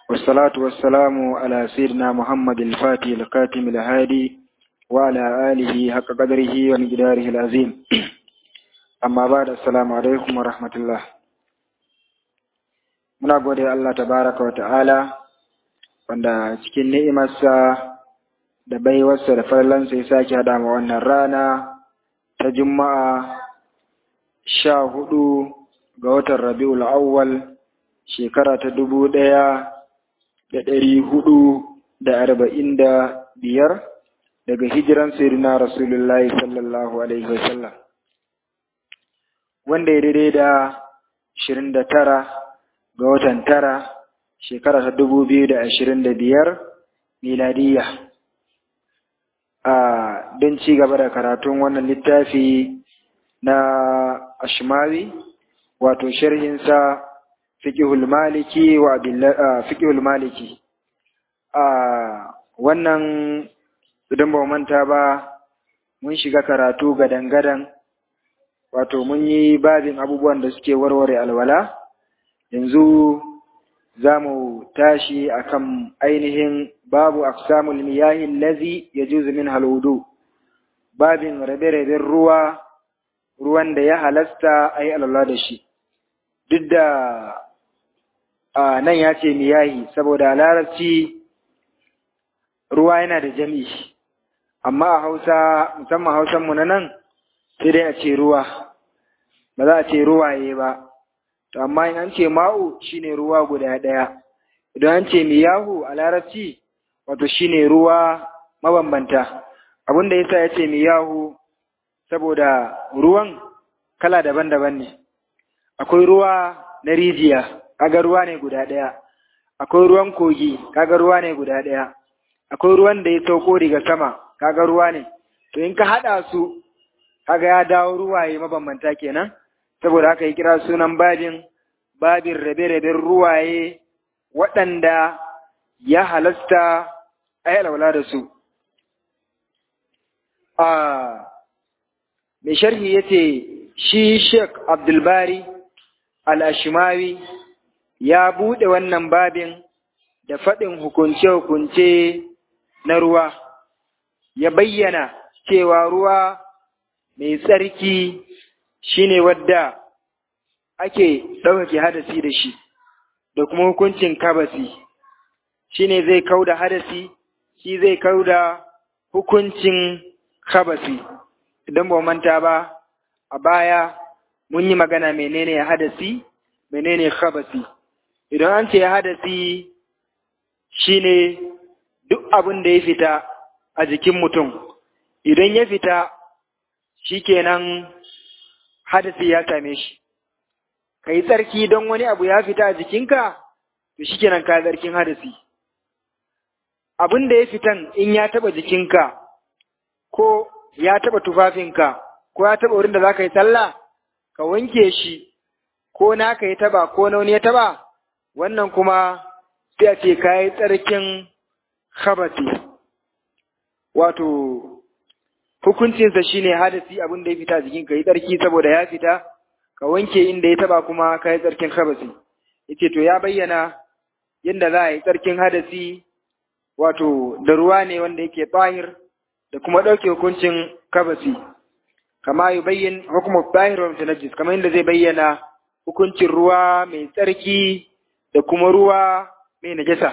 والصلاة والسلام على سيدنا محمد الفاتح القاتم الهادي وعلى آله حق قدره ومقداره العظيم أما بعد السلام عليكم ورحمة الله muna gode Allah tabaraka wa ta'ala wanda cikin ni'imarsa da baiwarsa da farlansa ya sake haɗa ma wannan rana ta juma'a sha hudu ga watan rabi'ul awwal shekara ta dubu ɗaya da ɗari hudu da arba'in da biyar daga hijiran sayyidina rasulullahi sallallahu alaihi wasallam wanda ya daidai da ashirin da tara ga watan tara shekara ta dubu biyu da ashirin da biyar miladiyya a don ci gaba da karatun wannan littafi na ashmawi wato sharhinsa fiqhul maliki wa fiqhul maliki a wannan idan ba manta ba mun shiga karatu gadan-gadan wato mun yi babin abubuwan da suke warware alwala yanzu za mu tashi akan ainihin babu aqsamul miyahi allazi yajuzu min halwudu babin rabe-raben ruwa ruwan da ya halasta ayi alwala da shi duk da a nan ya ce miyahi saboda larabci ruwa yana da jami amma a hausa musamman hausanmu na nan sai dai a ce ruwa ba za a ce ruwaye ba to amma in an ce ma'u shine ruwa guda ɗaya idan an ce miyahu a larabci wato shine ruwa mabambanta abinda yasa ya ce miyahu saboda ruwan kala daban-daban ne akwai ruwa na rijiya kaga ruwa ne guda ɗaya akwai ruwan kogi kaga ruwa ne guda ɗaya akwai ruwan da ya sauko daga sama kaga ruwa ne to in ka haɗa su kaga ya dawo ruwaye mabambanta kenan saboda haka ya kira sunan babin babin rabe-raben ruwaye waɗanda ya halasta a yi alwala da su mai sharhi ya ce shi sheik abdulbari al'ashimawi ya buɗe wannan babin da faɗin hukunce-hukunce na ruwa, ya bayyana cewa ruwa mai tsarki shi ne wadda ake ɗaukake hadasi da shi, da kuma hukuncin kabasi, shi ne zai kau da hadasi, shi zai kau da hukuncin kabasi. Idan ba manta ba, a baya mun yi magana menene hadasi, menene kabasi. Idan an ce hadasi shi ne duk abin da ya fita a jikin mutum, idan ya fita shi kenan hadasi ya same shi, ka yi tsarki don wani abu ya fita a jikinka, to shi kenan ka tsarkin hadasi. Abin da ya fitan in ya taɓa jikinka, ko ya taɓa tufafinka, ko ya taɓa wurin da za ka yi sallah, ka wanke shi, ko na ka yi taɓa, ko na wani ya taɓa, wannan kuma sai a ce ka yi tsarkin habasi wato hukuncinsa shine hadasi abin da ya fita jikin ka yi tsarki saboda ya fita ka wanke inda ya taba kuma ka yi tsarkin habasi yace to ya bayyana yadda za a yi tsarkin hadasi wato da ruwa ne wanda yake tsahir da kuma ɗauke hukuncin kabasi kama yi bayyin hukumar tsahir wa mutanajis kamar yadda zai bayyana hukuncin ruwa mai tsarki da kuma ruwa mai najasa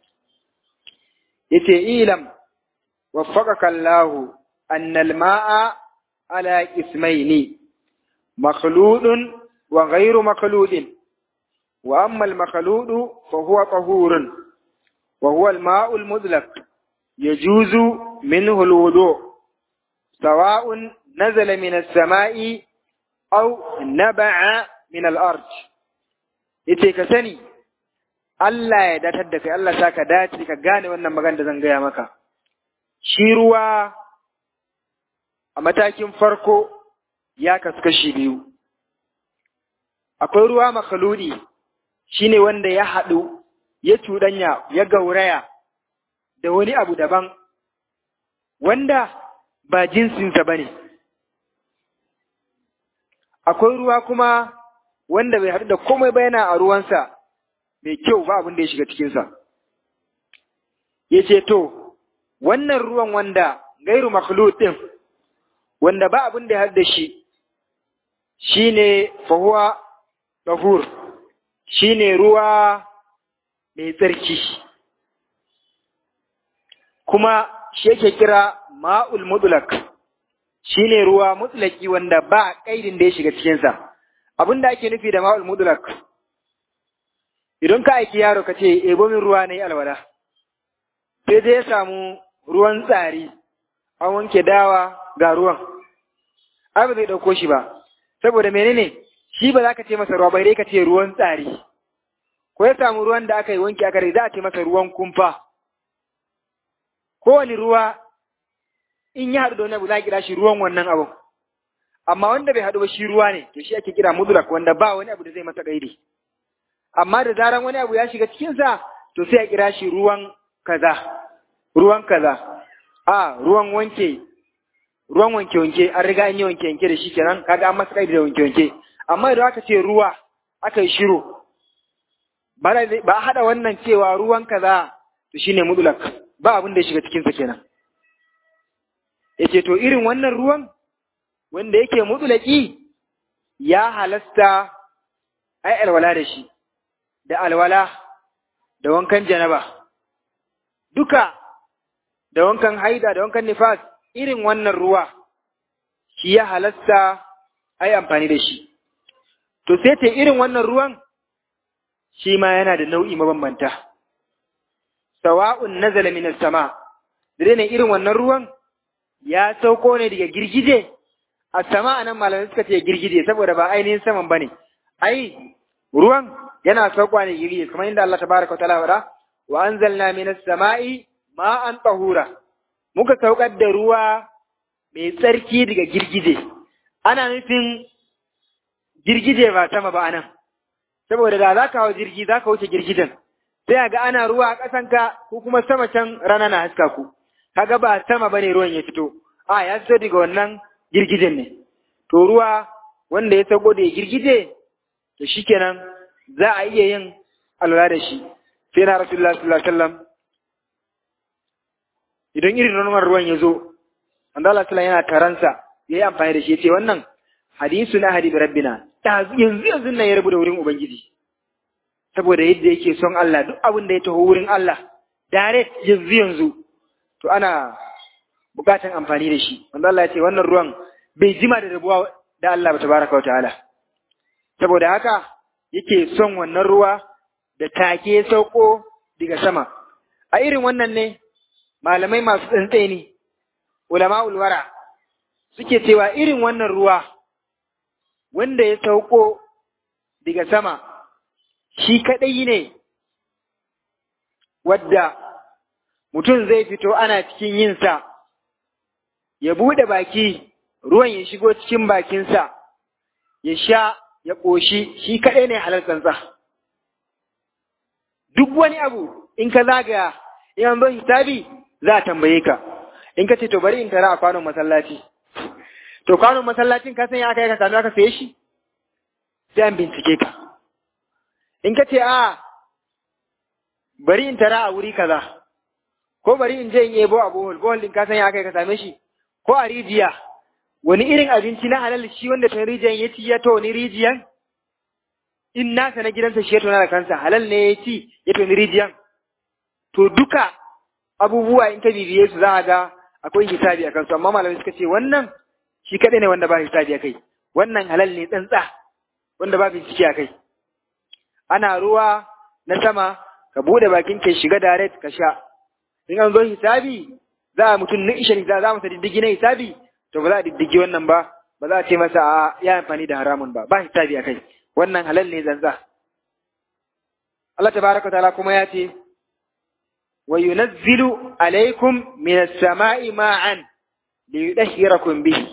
yace ilam waffaqaka Allah anna al-ma'a ala ismaini makhludun wa ghayru makhludin wa amma al-makhludu fa huwa tahurun wa huwa al-ma'u al-mudlaq yajuzu minhu al-wudu sawa'un nazala min as-sama'i aw naba'a min al-ard yace ka sani Allah ya datar da kai, Allah sa ka dace ka gane wannan magana da zan gaya maka. Shi ruwa a matakin farko ya kasu kashi biyu. Akwai ruwa makaludi shi ne wanda ya haɗu, ya cuɗanya, ya gauraya da wani abu daban, wanda ba jinsinsa ba ne. Akwai ruwa kuma wanda bai haɗu da komai ba yana a ruwansa. mai kyau ba abin da ya shiga cikinsa yace to wannan ruwan wanda gairu makhlut din wanda ba abin da ya da shi shine fahuwa tahur shine ruwa mai tsarki kuma shi yake kira ma'ul mutlaq shine ruwa mutlaki wanda ba kaidin da ya shiga cikinsa abin da ake nufi da ma'ul mutlaq idan ka aiki yaro ka ce ebo min ruwa na yi alwala sai dai ya samu ruwan tsari an wanke dawa ga ruwan ai ba zai ɗauko shi ba saboda menene shi ba za ka ce masa ruwa bai dai ka ce ruwan tsari ko ya samu ruwan da aka yi wanke aka rai za a ce masa ruwan kumfa kowane ruwa in ya haɗu da wani abu za a kira shi ruwan wannan abun amma wanda bai haɗu ba shi ruwa ne to shi ake kira mudrak wanda ba wani abu da zai masa gaidi amma da zaran wani abu ya shiga cikinsa to sai a kira shi ruwan kaza ruwan kaza a ruwan wanke ruwan wanke wanke an riga an yi wanke wanke da shi kenan kaga an masa gaidi da wanke wanke amma idan aka ce ruwa aka yi shiru ba a haɗa wannan cewa ruwan kaza to shine mudlak ba abin da ya shiga cikinsa kenan yace to irin wannan ruwan wanda yake mutulaki ya halasta ai alwala da shi da alwala da wankan janaba duka da wankan haida da wankan nifas irin wannan ruwa shi ya halasta ai amfani da shi to sai ta irin wannan ruwan shi ma yana da nau'i mabambanta sawa'un nazala minas sama da ne irin wannan ruwan ya sauko ne daga girgije a sama anan malamai suka ce girgije saboda ba ainihin saman bane ai ruwan yana saukowa ne girgije kamar inda Allah tabaraka ta'ala wada wa anzalna minas sama'i ma'an tahura muka saukar da ruwa mai tsarki daga girgije ana nufin girgije ba sama ba anan saboda da za ka hau jirgi za ka wuce girgijen sai ga ana ruwa a ƙasanka ko kuma sama can rana na haska ku kaga ba sama bane ruwan ya fito a ya fito daga wannan girgijen ne to ruwa wanda ya sauko da girgije to shikenan za a iya yin alwala da shi sai na rasulullah sallallahu alaihi wasallam idan irin nonon ruwan ya zo manzo Allah sallallahu yana taransa yayi amfani da shi yace wannan hadisu na hadi rabbina ta yanzu yanzu nan ya rabu da wurin ubangiji saboda yadda yake son Allah duk abin da ya taho wurin Allah direct yanzu yanzu to ana bukatan amfani da shi wanda Allah ya ce wannan ruwan bai jima da rabuwa da Allah tabaraka wa ta'ala saboda haka yake son wannan ruwa da take sauko daga sama a irin wannan ne malamai masu tsantseni ulama ulwara suke cewa irin wannan ruwa wanda ya sauko daga sama shi kaɗai ne wadda mutum zai fito ana cikin yinsa, ya buɗe baki, ruwan ya shigo cikin bakinsa, ya sha, ya ƙoshi, shi kaɗai ne halal tsantsa. Duk wani abu in ka zagaya, in an zo hisabi za a tambaye ka, in ka ce to bari in tara a kwanon masallaci. To kwanon masallacin ka san ya aka yi ka sami aka saye shi? Sai an bincike ka. In ka ce a bari in tara a wuri kaza. ko bari in je in yebo a bohol bohol din ka san ya kai ka same shi ko a rijiya wani irin abinci na halal shi wanda ta rijiyan ya ci ya to ni rijiyan in nasa na gidansa shi ya tona da kansa halal ne ya ci ya to ni rijiyan to duka abubuwa in ka bibiye su za a ga akwai hisabi a kansu amma malamai suka ce wannan shi kaɗai ne wanda ba hisabi a kai wannan halal ne tsantsa wanda ba bincike a kai ana ruwa na sama ka bude bakin ka shiga direct ka sha in an zo hisabi za a mutum na ishe za a masa diddigi na hisabi to ba za a diddigi wannan ba ba za a ce masa a ya amfani da haramun ba ba hisabi a kai wannan halal ne zanza Allah tabaraka ta'ala kuma ya ce wa yunazzilu alaikum min as-sama'i ma'an li yudahhirakum bihi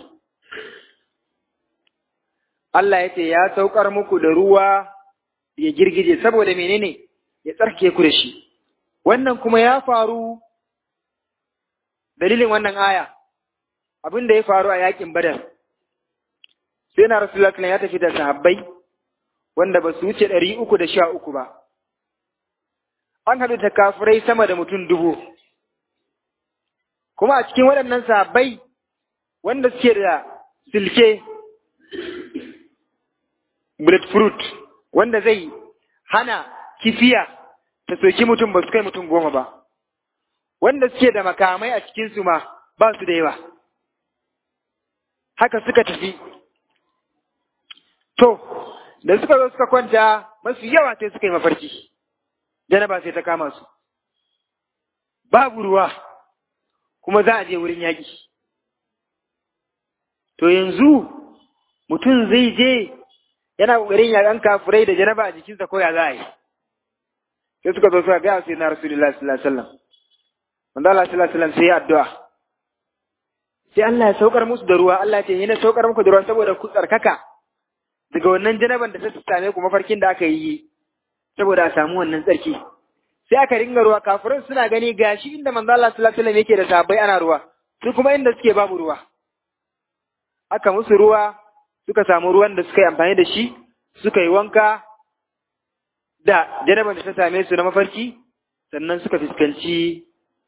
Allah ya ce ya saukar muku da ruwa ya girgije saboda menene ya tsarke ku da shi wannan kuma ya faru dalilin wannan aya abin da ya faru a yakin badar sai na rasulullah ya tafi da sahabbai wanda ba su wuce ɗari uku da sha uku ba an haɗu ta kafirai sama da mutum dubu kuma a cikin waɗannan sahabbai wanda suke da silke breadfruit wanda zai hana kifiya ta soki mutum ba su kai mutum goma ba wanda suke da makamai a cikinsu ma ba su da yawa haka suka tafi to da suka zo suka kwanta masu yawa sai suka yi mafarki janaba sai ta kama su babu ruwa kuma za a je wurin yaƙi to yanzu mutum zai je yana ƙoƙarin yaƙan kafurai da janaba a jikinsa ko ya za a yi sai suka zo suka gaya sai na rasulullahi sallallahu alaihi wasallam wanda Allah sallallahu alaihi wasallam sai ya addu'a sai Allah ya saukar musu da ruwa Allah ya ce yana saukar muku da ruwa saboda ku tsarkaka daga wannan janaban da ta same ku mafarkin da aka yi saboda a samu wannan tsarki sai aka ringa ruwa kafirin suna gani gashi inda manzo Allah sallallahu alaihi wasallam yake da sahabbai ana ruwa su kuma inda suke babu ruwa aka musu ruwa suka samu ruwan da suka yi amfani da shi suka yi wanka da janaban da ta same su na mafarki sannan suka fuskanci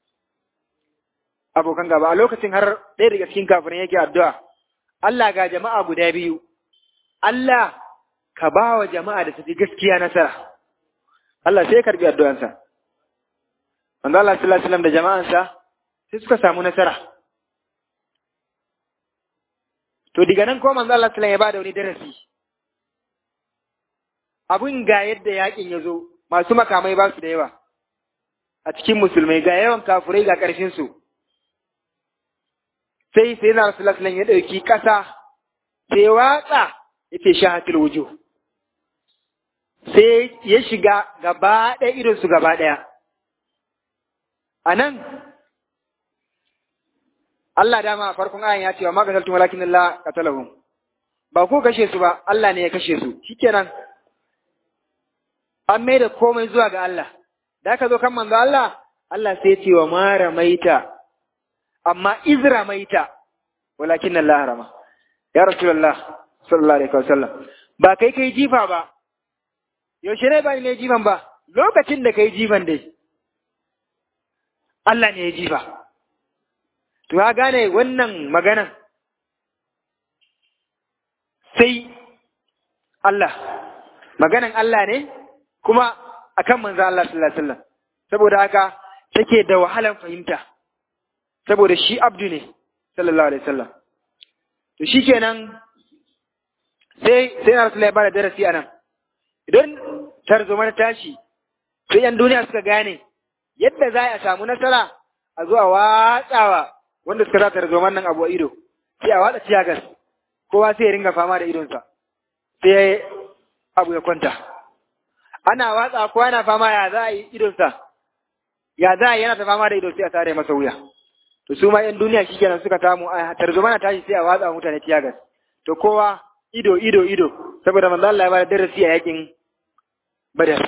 abokan gaba a lokacin har ɗaya daga cikin kafirin yake addu'a Allah ga jama'a guda biyu Allah ka ba wa jama'a da tafi gaskiya nasara Allah sai ya karbi addu'ansa manzo Allah sallallahu alaihi wasallam da jama'ansa sai suka samu nasara to diga nan ko manzo Allah sallallahu alaihi wasallam ya bada wani darasi abun ga yadda yakin ya zo masu makamai ba su da yawa a cikin musulmai ga yawan kafurai ga ƙarfin su sai sai na rasulullah sallallahu ya ɗauki ƙasa sai watsa yace shahatul wujuh sai ya shiga gaba ɗaya irin su gaba ɗaya a nan Allah dama a farkon ayan ya ce wa magasaltum walakin Allah qatalahum ba ko kashe su ba Allah ne ya kashe su shikenan an mai da komai zuwa ga Allah da aka zo kan manzo Allah Allah sai ya ce wa mara maita amma izra maita walakin Allah harama ya rasulullah sallallahu alaihi wasallam ba kai kai jifa ba yaushe ne ba ne jifan ba lokacin da kai jifan dai Allah ne ya jifa to ka gane wannan maganan sai Allah maganan Allah ne kuma akan manzo Allah sallallahu alaihi wasallam saboda haka take da wahalan fahimta saboda shi abdu ne sallallahu alaihi wasallam to shikenan sai sai na rasulullahi bada darasi anan idan tarzoma na tashi sai yan duniya suka gane yadda za a samu nasara a zo a watsawa wanda suka sa tarzoman nan abu a ido sai a watsa ciyagas kowa sai ya ringa fama da idonsa sai abu ya kwanta ana watsa kowa yana fama ya za a yi idonsa ya za a yi yana ta fama da ido sai a tare masa wuya to su ma yan duniya shikenan suka samu a tarzoma na tashi sai a watsa wa mutane tiyagas to kowa ido ido ido saboda manzo Allah ya bada darasi a yakin Badar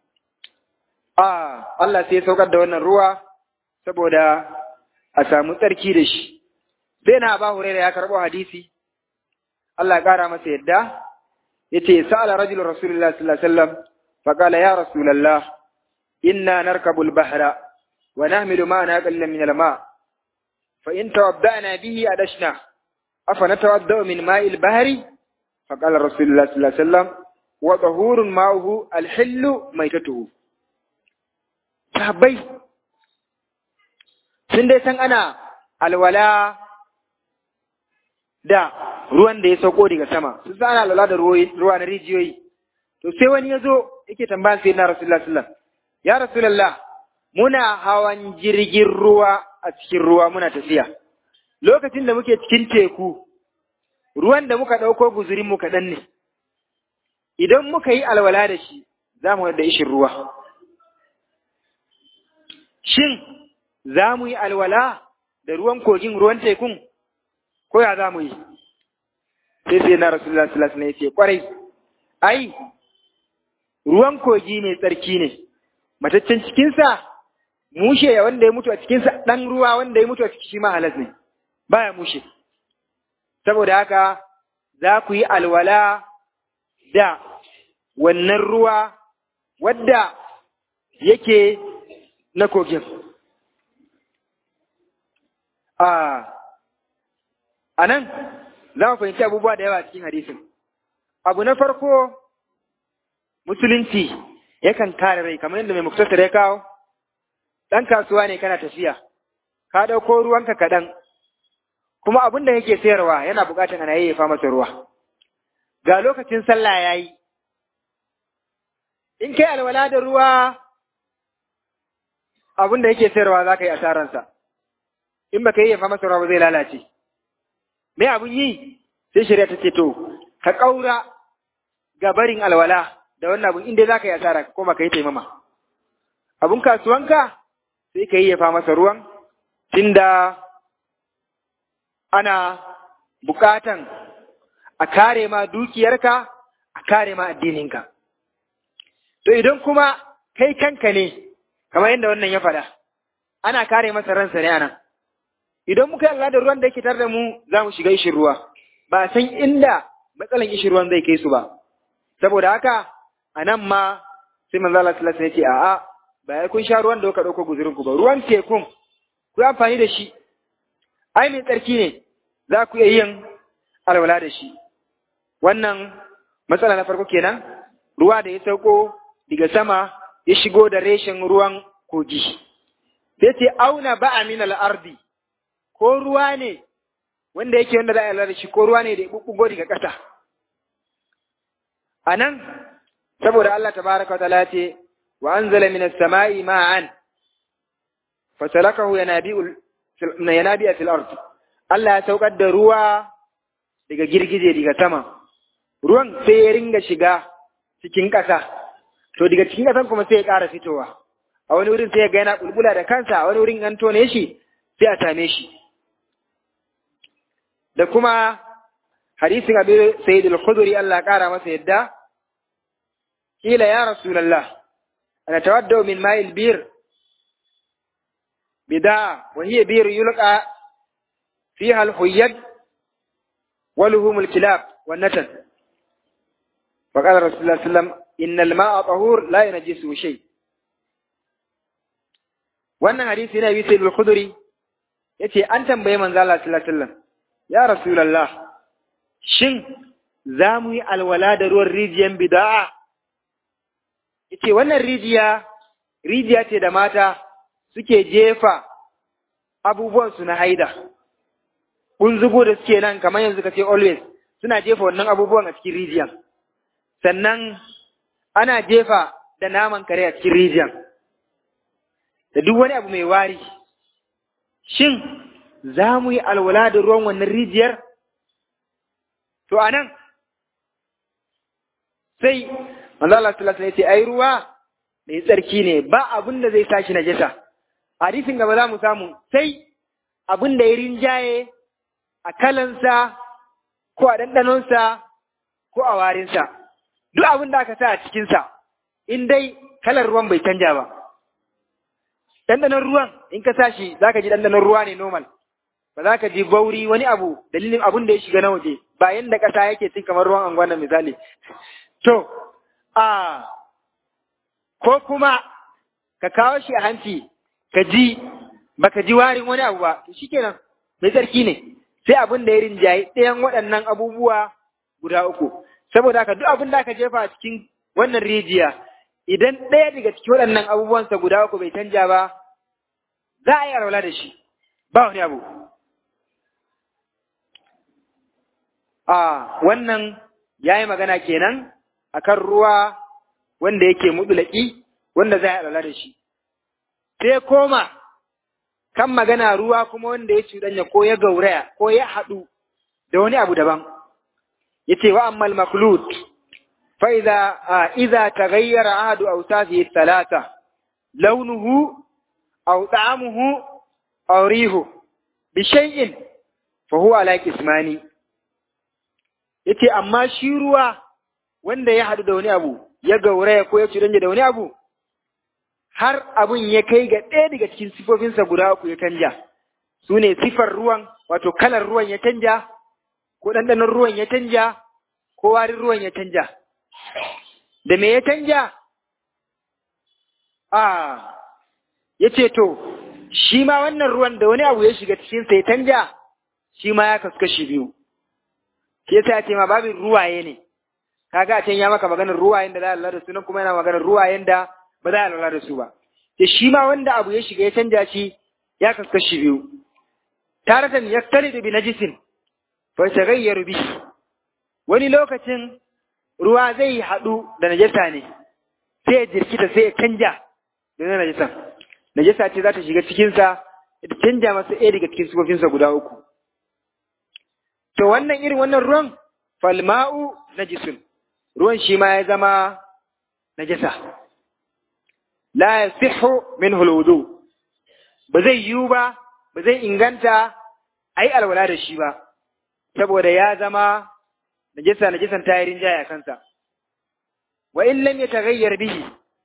ah Allah sai ya saukar da wannan ruwa saboda a samu tsarki da shi sai na ba Hurairah ya karbo hadisi Allah ya kara masa yadda yace sa'ala rajul rasulullahi sallallahu alaihi wasallam faqala ya rasulullah inna narkabu al-bahra wa nahmilu ma'ana qallan min al-ma' فإن توضأنا به أدشنا أفنتوضأ من ماء البحر فقال رسول الله صلى الله عليه وسلم وطهور ماؤه الحل ميتته sahabbai sun dai san ana alwala da ruwan da ya sauko daga sama sun san ana alwala da ruwa na rijiyoyi to sai wani ya zo yake tambayan sai na rasulullah sallam ya rasulullah muna hawan jirgin ruwa a cikin ruwa muna tafiya. Lokacin da muke cikin teku, ruwan da muka ɗauko guzurinmu kaɗan ne, idan muka yi alwala da shi, za mu da ishin ruwa. Shin, za mu yi alwala da ruwan kogin ruwan tekun, ko ya za mu yi? Sai sai na Rasulullah sallallahu alaihi wasallam ya ce, kwarai, ai, ruwan kogi mai tsarki ne, mataccen cikinsa mushe wanda ya mutu a cikinsa ɗan ruwa wanda ya mutu a ciki shi ma halas ne, baya mushe. Saboda haka za ku yi alwala da wannan ruwa wadda yake na kogin. a nan za mu fahimci abubuwa da yawa cikin hadisin abu na farko musulunci yakan kare rai kamar yadda mai muktasar ya kawo ɗan kasuwa ne kana tafiya ka ɗauko ruwanka kaɗan kuma abin da yake sayarwa yana buƙatar ana yayyafa masa ruwa ga lokacin sallah ya yi in kai alwala da ruwa abin da yake sayarwa za ka yi asararsa in ba ka yayyafa masa ruwa ba zai lalace me abin yi sai shari'a ta ce to ka ƙaura ga barin alwala da wannan abin inda za ka yi asara ko ba ka yi taimama abin kasuwanka sai ka yayyafa masa ruwan tunda ana bukatan a kare ma dukiyarka a kare ma addininka to idan kuma kai kanka ne kamar yadda wannan ya faɗa ana kare masa ransa ne anan idan muka yi da ruwan da yake tare da mu za mu shiga ishin ruwa ba san inda matsalan ishin ruwan zai kai su ba saboda haka a nan ma sai manzo Allah sallallahu alaihi wasallam ya ce a'a ba ya kun sha ruwan da kuka dauko guzurin ku ba ruwan tekun ku amfani da shi ai mai tsarki ne za ku iya yin alwala da shi wannan matsala na farko kenan ruwa da ya sauko daga sama ya shigo da reshen ruwan kogi sai ce auna ba'a min al-ardi ko ruwa ne wanda yake wanda za a da shi ko ruwa ne da ya bubbugo daga ƙasa a nan saboda Allah tabaraka wa ta'ala ce wa anzala minas sama'i ma'an fasalakahu yanabi'ul yanabi'a fil ard Allah ya saukar da ruwa daga girgije daga sama ruwan sai ya ringa shiga cikin ƙasa to daga cikin ƙasan kuma sai ya ƙara fitowa a wani wurin sai ya ga yana bulbula da kansa a wani wurin an tone shi sai a same shi da kuma hadisin abu sayyid al-khudri Allah ƙara masa yadda kila ya rasulullah ana tawaddau min ma'il bir bida wa hiya bir yulqa fiha al-huyyad wa luhum al-kilab wan natan fa qala rasulullah sallam inna al-ma'a tahur la yanjisu shay wannan hadisi yana bi sayyid al-khudri yace an tambaye manzo Allah sallallahu alaihi wasallam ya rasulullah shin za mu yi alwala da ruwan rijiyan bida'a yace wannan rijiya rijiya ce da mata suke jefa abubuwansu na haida kunzugu da suke nan kamar yanzu ka ce always suna jefa wannan abubuwan a cikin rijiyan sannan ana jefa da naman kare a cikin rijiyan da duk wani abu mai wari shin za mu yi alwala da ruwan wannan rijiyar to anan sai manzo Allah sallallahu alaihi wasallam ai ruwa mai tsarki ne ba abin da zai tashi najasa hadisin gaba za mu samu sai abin da ya rinjaye a kalansa ko a ɗanɗanonsa ko a warinsa duk abin da aka sa a cikinsa in dai kalar ruwan bai canja ba ɗanɗanon ruwan in ka sa shi za ka ji ɗanɗanon ruwa ne normal ba za ka ji bauri wani abu dalilin abin da ya shiga na waje ba yanda ƙasa yake cin kamar ruwan anguwan misali to a ko kuma ka kawo shi a hanci ka ji baka ji warin wani abu ba to shikenan mai tsarki ne sai abin da ya rinjaye ɗayan waɗannan abubuwa guda uku saboda haka duk abin da aka jefa a cikin wannan rijiya idan ɗaya daga cikin waɗannan abubuwansa guda uku bai canja ba za a yi alwala da shi ba wani abu a wannan ya yi magana kenan akan ruwa wanda yake mutulaki wanda za a alwala da shi sai koma kan magana ruwa kuma wanda ya cuɗanya ko ya gauraya ko ya haɗu da wani abu daban yace wa ammal makhlut fa idza idza taghayyara ahadu awsafihi thalatha launuhu aw ta'amuhu aw rihu bi shay'in fa huwa ala qismani yace amma shi ruwa wanda ya haɗu da wani abu ya gauraya ko ya cuɗanya da wani abu har abun ya kai ga ɗaya daga cikin sifofinsa guda uku ya canja su ne sifar ruwan wato kalar ruwan ya canja ko ɗanɗanon ruwan ya canja ko warin ruwan ya canja da me ya canja a ya ce to shi ma wannan ruwan da wani abu ya shiga cikin sai canja shi ma ya kasu kashi biyu shi yasa ya ce ma babin ruwaye ne kaga a can ya maka maganar ruwayen da za a lura da su nan kuma yana maganar ruwayen da ba za a lura da su ba da shi ma wanda abu ya shiga ya canja shi ya kasu kashi biyu taratan yaktalidu bi najisin fa tagayyaru bi wani lokacin ruwa zai haɗu da najasa ne sai ya jirkita sai ya canja da na najasan najasa ce za ta shiga cikinsa ta canja masa ɗaya daga cikin sufofinsa guda uku to wannan irin wannan ruwan falma'u najisun ruwan shi ma ya zama najasa la yasihhu minhu alwudu ba zai yiwu ba ba zai inganta ai alwala da shi ba saboda ya zama najasa najasan ta yi rinjaya kansa wa in lam yataghayyar bihi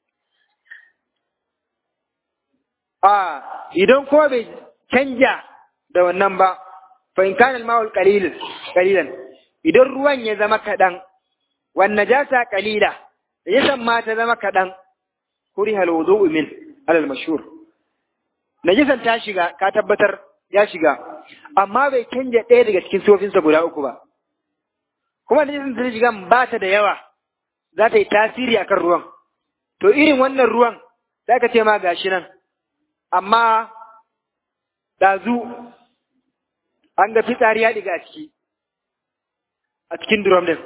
a idan ko bai canja da wannan ba fa in kana al-ma'ul qalil qalilan idan ruwan ya zama kadan wan najasa qalila najasan ma ta zama kadan kuriha al-wudu'u min alal mashhur najasan ta shiga ka tabbatar ya shiga amma bai canja ɗaya daga cikin sofinsa guda uku ba kuma najasan ta shiga ba ta da yawa za ta yi tasiri akan ruwan to irin wannan ruwan za ka ce ma gashi nan amma ɗazu an ga fitsari ya ɗiga a ciki a cikin drum din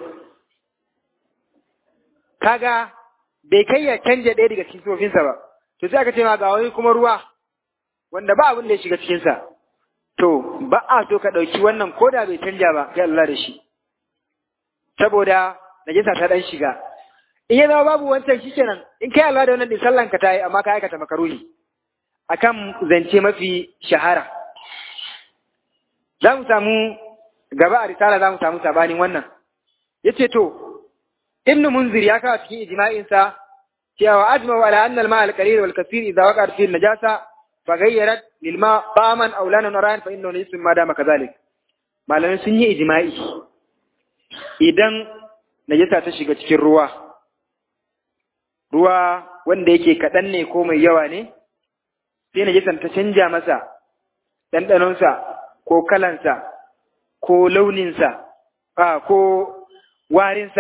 kaga bai kai ya canja ɗaya daga cikin sofinsa ba to sai aka ce ma ga wani kuma ruwa wanda ba abin da ya shiga cikinsa to ba a so ka ɗauki wannan ko da bai canja ba kai Allah da shi saboda najasa ta ɗan shiga in ya zama babu wancan shi kenan in kai Allah da wannan din sallan ka ta yi amma ka aikata makaruhi akan zance mafi shahara za mu samu gaba a risala za mu samu sabanin wannan ya ce to ibn munzir ya kawo cikin ijma'insa cewa ajma'u ala anna al-ma al-qalil wal kathir idza waqa'a fi an-najasa fa ghayyarat lil ma ta'aman aw lanan rayan fa innahu najisun ma dama kadhalik malamai sun yi ijma'i idan najasa ta shiga cikin ruwa ruwa wanda yake kaɗan ne ko mai yawa ne sai najasan ta canja masa ɗanɗanonsa ko kalansa ko launinsa a ko warinsa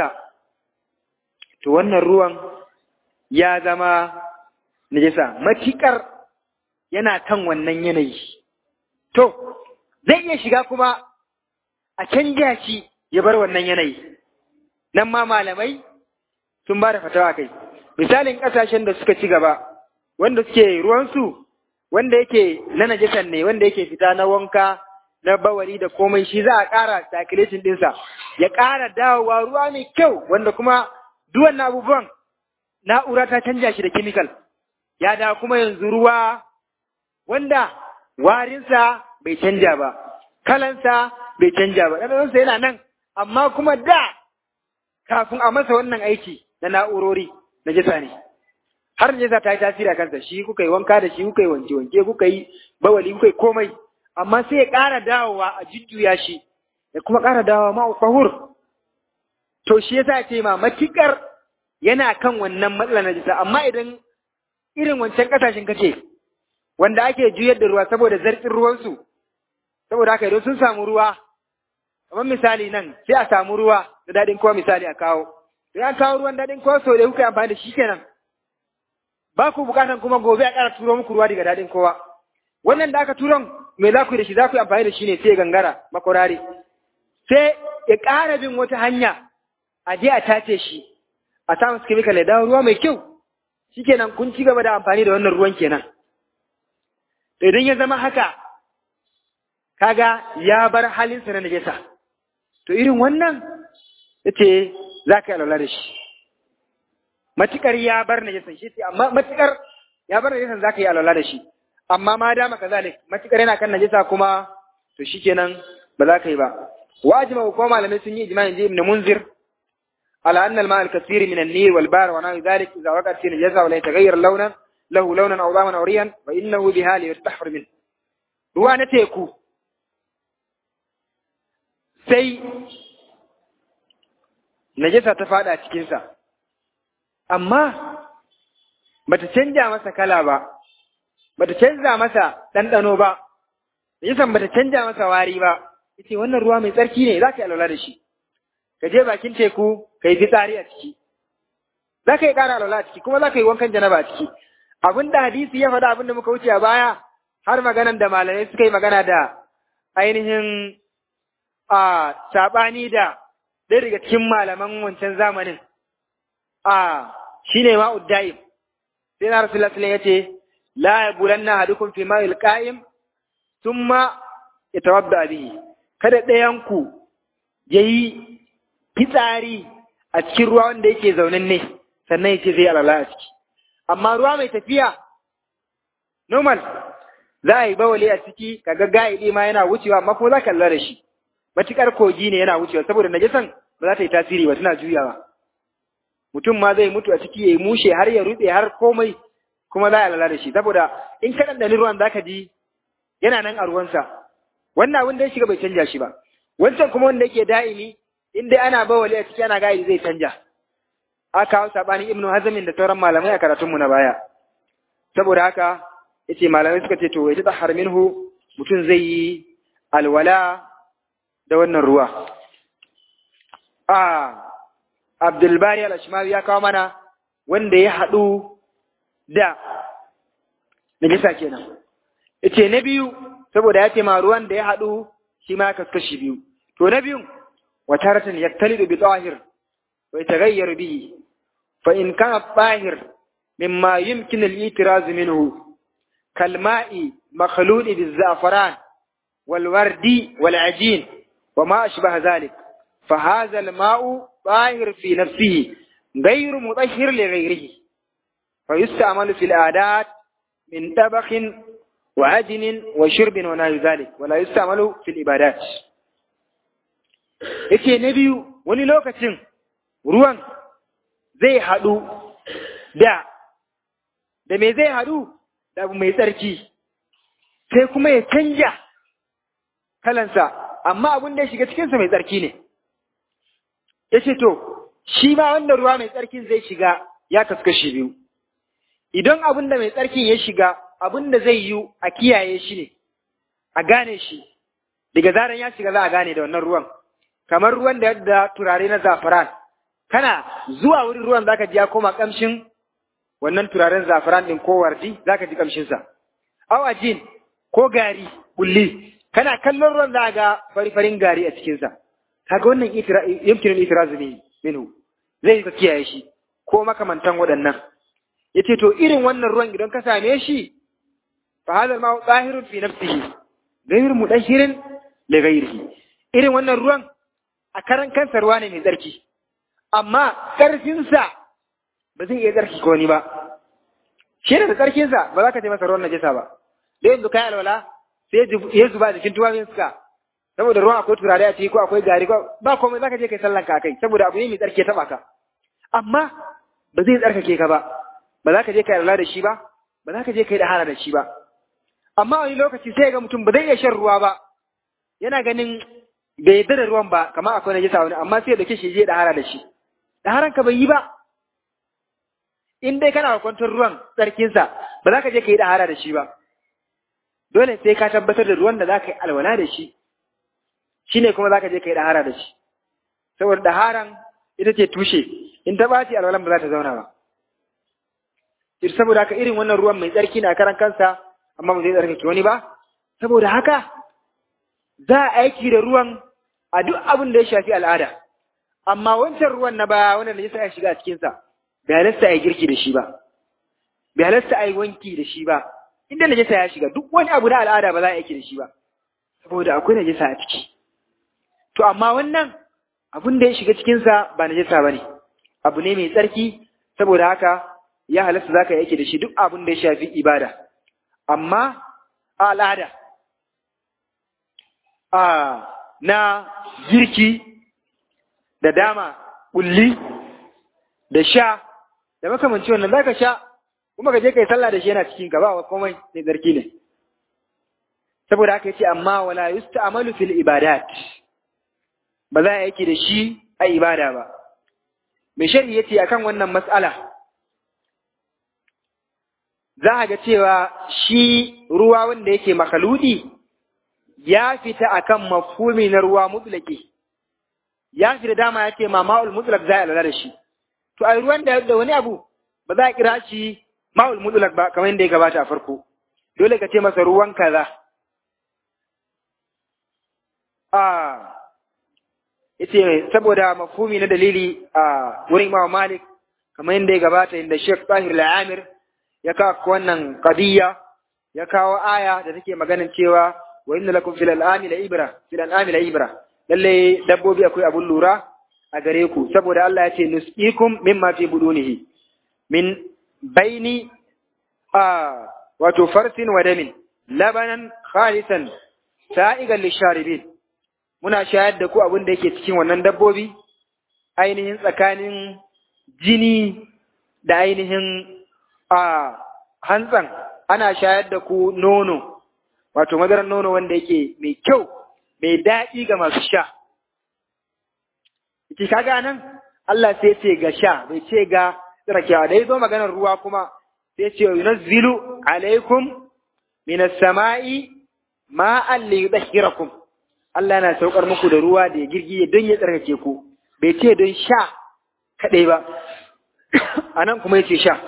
to wannan ruwan ya zama najasa matiƙar yana kan wannan yanayi to zai iya shiga kuma a canja shi ya bar wannan yanayi nan ma malamai sun ba da fatawa kai misalin ƙasashen da suka ci gaba wanda suke ruwansu wanda yake na najisan ne wanda yake fita na wanka na bawari da komai shi za a ƙara circulation ɗinsa ya ƙara dawowa ruwa mai kyau wanda kuma duk wannan abubuwan na'ura ta canja shi da chemical ya dawo kuma yanzu ruwa wanda warinsa bai canja ba kalansa bai canja ba ɗanɗanonsa yana nan amma kuma da kafin a masa wannan aiki na na'urori na jisa ne har najasa ta yi tasiri a kansa shi kuka yi wanka da shi kuka yi wanke wanke kuka yi bawali kuka yi komai amma sai ya ƙara dawowa a jujjuya shi ya kuma ƙara dawowa ma fahur to shi yasa ce ma matikar yana kan wannan matsalar najasa amma idan irin wancan ƙasashen kace wanda ake juyar da ruwa saboda zartsin ruwansu saboda haka idan sun samu ruwa kamar misali nan sai a samu ruwa da daɗin kowa misali a kawo sai an kawo ruwan daɗin kowa sau da kuka yi amfani da shi kenan ba ku bukatan kuma gobe a ƙara turo muku ruwa daga daɗin kowa wannan da aka turon me za ku yi da shi za ku yi amfani da shi ne sai gangara makwarare sai ya ƙara bin wata hanya a je a tace shi a sa masa chemical ya dawo ruwa mai kyau shikenan kun ci gaba da amfani da wannan ruwan kenan to idan ya zama haka kaga ya bar halinsa na najasa to irin wannan yace za ka yi alwala da shi matukar ya bar najasan shi ce amma matukar ya bar najasan za ka yi alwala da shi amma ma dama kazalik matukar yana kan najasa kuma to shikenan ba za ka yi ba wajima ko malamai sun yi ijma'in ji ibn munzir على أن الماء الكثير من النيل والبحر ونحو ذلك إذا وقعت في نجاسة ولا يتغير لونا له لونا أو ضاما أو ريا فإنه بها ليستحفر منه هو أنا تيكو sai najasa ta fada a cikinsa, amma bata canja masa kala ba, bata canza masa ɗanɗano ba najasan bata canja masa wari ba yace wannan ruwa mai tsarki ne za ka yi alwala da shi ka je bakin teku ka yi fitsari a ciki za ka yi ƙara alwala a ciki kuma za ka yi wankan janaba a ciki abin da hadisi ya faɗa abin da muka wuce a baya har maganan da malamai suka yi magana da ainihin a saɓani da ɗaya daga cikin malaman wancan zamanin a shi ne ma'ud da'im sai na rasu lasulun ya ce la ya bulan na hadukun fi ma'il ƙa'im sun ma ya tawabda bihi kada ɗayanku ya yi fitsari a cikin ruwa wanda yake zaunin ne sannan ya ce zai alala a ciki amma ruwa mai tafiya normal za a yi bawale a ciki kaga ga'idi ma yana wucewa amma kuma za ka lura da shi matukar kogi ne yana wucewa saboda najasan ba za ta yi tasiri ba tana juyawa mutum ma zai mutu a ciki ya yi mushe har ya rutse har komai kuma za a lala da shi saboda in ka ɗanɗani ruwan za ka ji yana nan a ruwansa wannan abin da ya shiga bai canja shi ba wancan kuma wanda yake da'imi in dai ana bawale a ciki ana ga'idi zai canja aka kawo saɓanin ibnu hazamin da sauran malamai a karatunmu na baya saboda haka yace malamai suka ce to ya tsahar minhu mutum zai yi alwala da wannan ruwa a Abdulbari al-Ashmawi ya kawo mana wanda ya haɗu da najisa kenan yace na biyu saboda ya ce ma ruwan da ya haɗu shi ma kaskashi biyu to na biyun wataratan yaktalidu bi tahir wa yataghayyaru bihi fa in kana tahir mimma yumkin al-itiraz minhu كالماء مخلوط بالزعفران والورد والعجين وما أشبه ذلك فهذا الماء طاهر في نفسه غير مطهر لغيره فيستعمل في العادات من طبخ وعجن وشرب ونحو ذلك ولا يستعمل في العبادات yace na biyu wani lokacin ruwan zai haɗu da da me zai haɗu da abu mai tsarki sai kuma ya canja kalansa amma abin da ya shiga cikinsa mai tsarki ne ya ce to shi ma wanda ruwa mai tsarkin zai shiga ya kaskashi biyu idan abin da mai tsarkin ya shiga abin da zai yi a kiyaye shi ne a gane shi daga zaran ya shiga za a gane da wannan ruwan kamar ruwan da yadda turare na zafaran kana zuwa wurin ruwan zaka ji ya koma kamshin wannan turaren zafaran ɗin ko wardi za ka ji ƙamshinsa. Awajin ko gari kulli kana kallon ruwan za ga fari-farin gari a cikinsa. Kaga wannan yamkinin itirazu ne minu zai ka kiyaye shi ko makamantan waɗannan. Ya ce to irin wannan ruwan idan ka same shi fa hadha ma zahirun fi nafsihi ghayr mudahhirin li ghayrihi. Irin wannan ruwan a karan kansa ruwa ne mai tsarki. Amma ƙarfinsa ba zai iya tsarki ko wani ba shi da tsarkinsa ba za ka ce masa ruwan najasa ba da yanzu kai alwala sai ya zuba jikin tuwafin suka saboda ruwan akwai turare a ciki ko akwai gari ko ba komai za ka je kai sallan ka kai saboda abu ne mai tsarki ya taba ka amma ba zai tsarkake ka ba ba za ka je kai alwala da shi ba ba za ka je kai da hana da shi ba amma wani lokaci sai ga mutum ba zai iya shan ruwa ba yana ganin bai yarda da ruwan ba kamar akwai najasa wani amma sai ya dauke shi je da hana da shi da haran ka bai yi ba in dai kana kwantar ruwan tsarkinsa ba za ka je ka yi ɗahara da shi ba dole sai ka tabbatar da ruwan da za ka yi alwala da shi shi ne kuma za ka je ka yi ɗahara da shi saboda ɗaharan ita ce tushe in ta ɓaci alwalan ba za ta zauna ba saboda haka irin wannan ruwan mai tsarki na karan kansa amma ba zai tsarkake wani ba saboda haka za a aiki da ruwan a duk abin da ya shafi al'ada amma wancan ruwan na baya wanda najasa ya shiga a cikinsa bai halasta a yi girki da shi ba, bai halasta a yi wanki da shi ba, inda najasa ya shiga duk wani abu na al'ada ba za a yi da shi ba, saboda akwai najasa a ciki. To, amma wannan abin da ya shiga cikinsa ba najasa ba ne, abu ne mai tsarki, saboda haka ya halasta za ka yi da shi duk abin da ya shafi ibada. Amma a al'ada, a na girki da dama ƙulli da sha da makamanci wannan zaka sha kuma ka je kai sallah da shi yana cikin ka ba komai sai zarki ne saboda haka yace amma wala yusta'malu fil ibadat ba za a yake da shi a ibada ba mai shari'i yace akan wannan mas'ala za a ga cewa shi ruwa wanda yake makaludi ya fita akan mafhumi na ruwa mutlaki ya fita dama ya ce ma ma'ul mutlak za a lura da shi to a ruwan da da wani abu ba za a kira shi ma'ul mutlak ba kamar yadda ya gabata a farko dole ka ce masa ruwan kaza a yace saboda mafhumi na dalili a wurin Imam Malik kamar yadda ya gabata inda Sheikh Tahir Al-Amir ya kawo wannan qadiyya ya kawo aya da take maganin cewa wa inna lakum fil an'ami la ibra fil an'ami la ibra lalle dabbobi akwai abun lura a gare ku saboda Allah ya ce nusqikum mimma fi budunihi min baini a wato farsin wa damin labanan khalisan sa'igan lisharibin muna shayar da ku abin da yake cikin wannan dabbobi ainihin tsakanin jini da ainihin a hantsan ana shayar da ku nono wato madarar nono wanda yake mai kyau mai daɗi ga masu sha ki kaga nan Allah sai ce ga sha bai ce ga tsirakewa da ya zo maganar ruwa kuma sai ce yunazzilu alaikum minas sama'i ma'an li yudhhirakum Allah yana saukar muku da ruwa da ya girgiye don ya tsarkake ku bai ce don sha kaɗai ba a nan kuma yace sha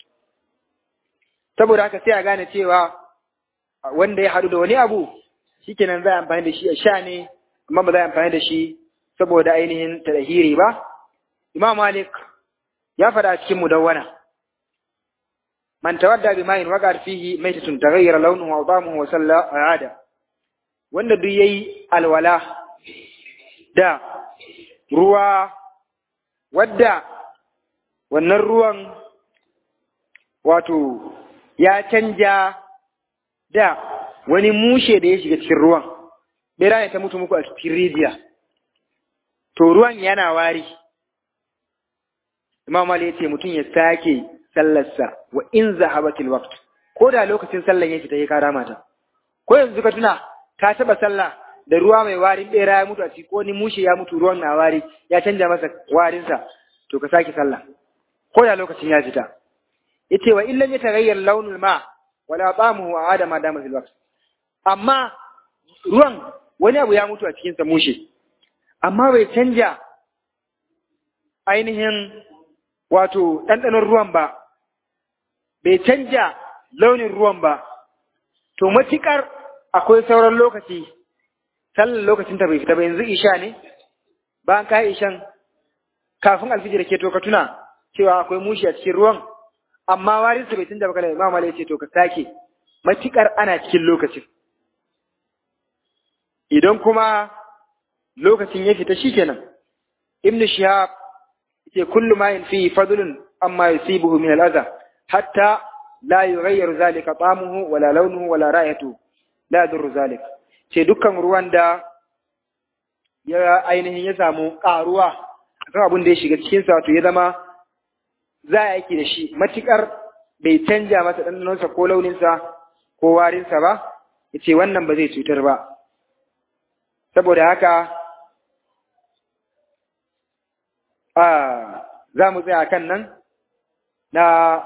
saboda haka sai a gane cewa wanda ya haɗu da wani abu shikenan za a amfani da shi a sha ne amma ba za a amfani da shi saboda ainihin tadahiri ba Imam Malik ya faɗa a cikin mudawwana man tawadda bi ma'in waqar fihi maitatun taghayyara launuhu wa ta'amuhu wa salla ada wanda duk yayi alwala da ruwa wadda wannan ruwan wato ya canja da wani mushe da ya shiga cikin ruwan bera ne ta mutu muku a cikin rijiya to ruwan yana wari imam Ali ya ce mutum ya sake sallarsa wa in zahabatil waqt ko da lokacin sallan ya fita ya kara mata ko yanzu ka tuna ka taba sallah da ruwa mai warin bera ya mutu a ciki ko ni mushe ya mutu ruwan na wari ya canja masa warinsa to ka sake sallah ko da lokacin ya fita yace wa illam yataghayyar launul ma wala ta'amuhu aada ma dama fil waqt amma ruwan wani abu ya mutu a cikin sa mushe amma bai canja ainihin wato ɗanɗanon ruwan ba bai canja launin ruwan ba to matuƙar akwai sauran lokaci sallar lokacin ta bai fita ba yanzu isha ne bayan ka ishan kafin alfijir ke to ka tuna cewa akwai mushi a cikin ruwan amma warin su bai canja ba kana imam Ali ya ce to ka sake matukar ana cikin lokacin idan kuma lokacin ya fita shikenan ibnu shihab yace kullu ma fi fadlun amma yusibuhu min al-adha hatta la yughayyiru zalika ta'amuhu wala launuhu wala ra'ayatuhu la yadurru zalik ce dukkan ruwan da ya ainihin ya samu karuwa akan abin da ya shiga cikin sa to ya zama za a yake da shi matukar bai canja masa ɗanɗanonsa ko launinsa ko warinsa ba ya ce wannan ba zai cutar ba saboda haka a za mu tsaya kan nan na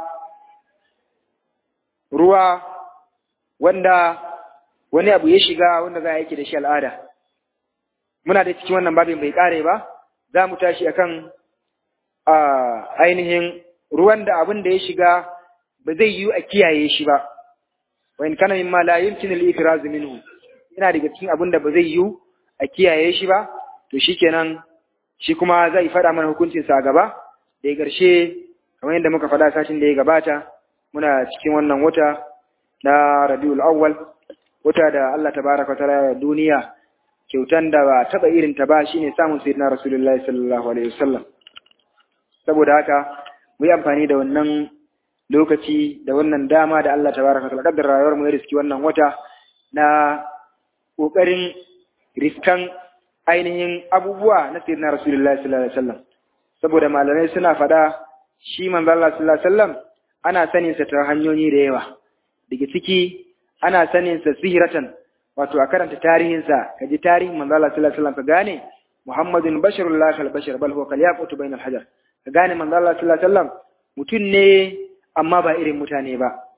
ruwa wanda wani abu ya shiga wanda za a yake da shi al'ada muna da cikin wannan babin bai kare ba za mu tashi akan ainihin ruwan da abin da ya shiga ba zai yiwu a kiyaye shi ba wa in kana mimma la yumkin al-ifraz minhu ina daga cikin abin da ba zai yiwu a kiyaye shi ba to shikenan shi kuma zai faɗa mana hukuncin sa gaba da ƙarshe kamar yadda muka faɗa sashin da ya gabata muna cikin wannan wata na Rabiul Awwal wata da Allah tabaraka wa ta'ala duniya kyautan da ba taba irin ta ba shine samun sayyidina Rasulullahi sallallahu alaihi wasallam saboda haka mu yi amfani da wannan lokaci da wannan dama da Allah tabaraka ta'ala kaddar rayuwar mu ya riski wannan wata na kokarin riskan ainihin abubuwa na sayyidina Rasulullahi sallallahu alaihi wasallam saboda malamai suna faɗa shi manzo Allah sallallahu alaihi wasallam ana sanin sa ta hanyoyi da yawa daga ciki ana sanin sa sihiratan wato a karanta tarihin sa kaji tarihin manzo Allah sallallahu alaihi wasallam ka gane Muhammadun basharul la kal bashar bal huwa kal yaqutu bainal hajar ka gane manzo Allah sallallahu alaihi wasallam mutum ne amma ba irin mutane ba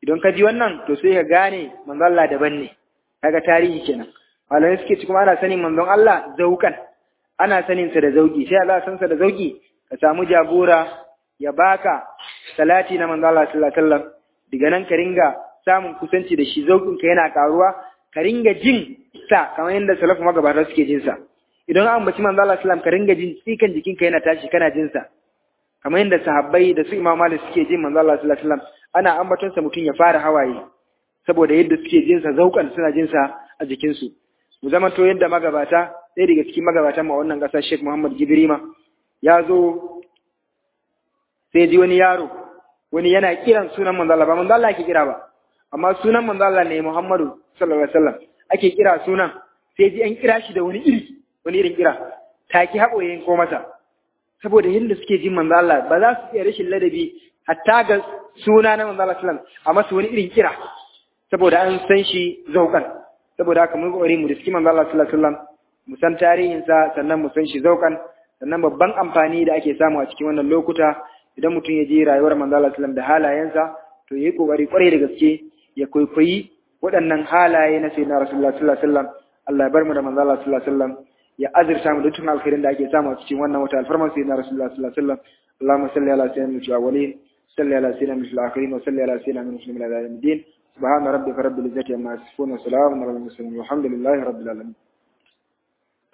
idan ka ji wannan to sai ka gane manzon Allah daban ne kaga tarihi kenan malamai suke ci kuma ana sanin manzon Allah zaukan ana sanin sa da zauki sai Allah san sa da zauki ka samu jagora ya baka salati na manzon Allah sallallahu alaihi wasallam daga nan ka ringa samun kusanci da shi zaukin ka yana karuwa ka ringa jin sa kamar yadda salafu magabata suke jin sa idan an baci manzon Allah sallallahu alaihi wasallam ka ringa jin tsikan jikinka yana tashi kana jin sa kamar yadda sahabbai da su Imam Malik suke jin manzon Allah sallallahu alaihi wasallam ana ambaton sa mutum ya fara hawaye saboda yadda suke jin sa zaukan suna jin sa a jikin su mu zama to yadda magabata ɗaya daga cikin magabatan ma wannan ƙasar Sheikh Muhammad Jibrima ya zo sai ji wani yaro wani yana kiran sunan manzo Allah ba manzo Allah ake kira ba amma sunan manzo Allah ne Muhammadu sallallahu alaihi wasallam ake kira sunan sai ji an kira shi da wani iri wani irin kira taki haɓo yayin ko masa saboda yadda suke jin manzo Allah ba za su iya rashin ladabi hatta ga suna na manzo Allah sallallahu alaihi wasallam amma su wani irin kira saboda an san shi zaukan saboda haka mun kokari mu riski manzo Allah sallallahu alaihi wasallam mu san tarihin sa sannan mu san shi zaukan sannan babban amfani da ake samu a cikin wannan lokuta idan mutum ya je rayuwar manzo Allah sallallahu alaihi wasallam da halayensa to yayi kokari kwarai da gaske ya kwaikwayi waɗannan halaye na sayyidina Rasulullah sallallahu alaihi wasallam Allah ya bar mu da manzo Allah sallallahu alaihi wasallam ya azurta mu da dukkan alkhairin da ake samu a cikin wannan wata alfarman sayyidina Rasulullah sallallahu alaihi wasallam Allahumma salli ala sayyidina al-awwalin salli ala sayyidina al-akhirin wa salli ala sayyidina muslimin ila yawmiddin سبحان ربك رب العزة عما يصفون وسلام على المرسلين والحمد لله رب العالمين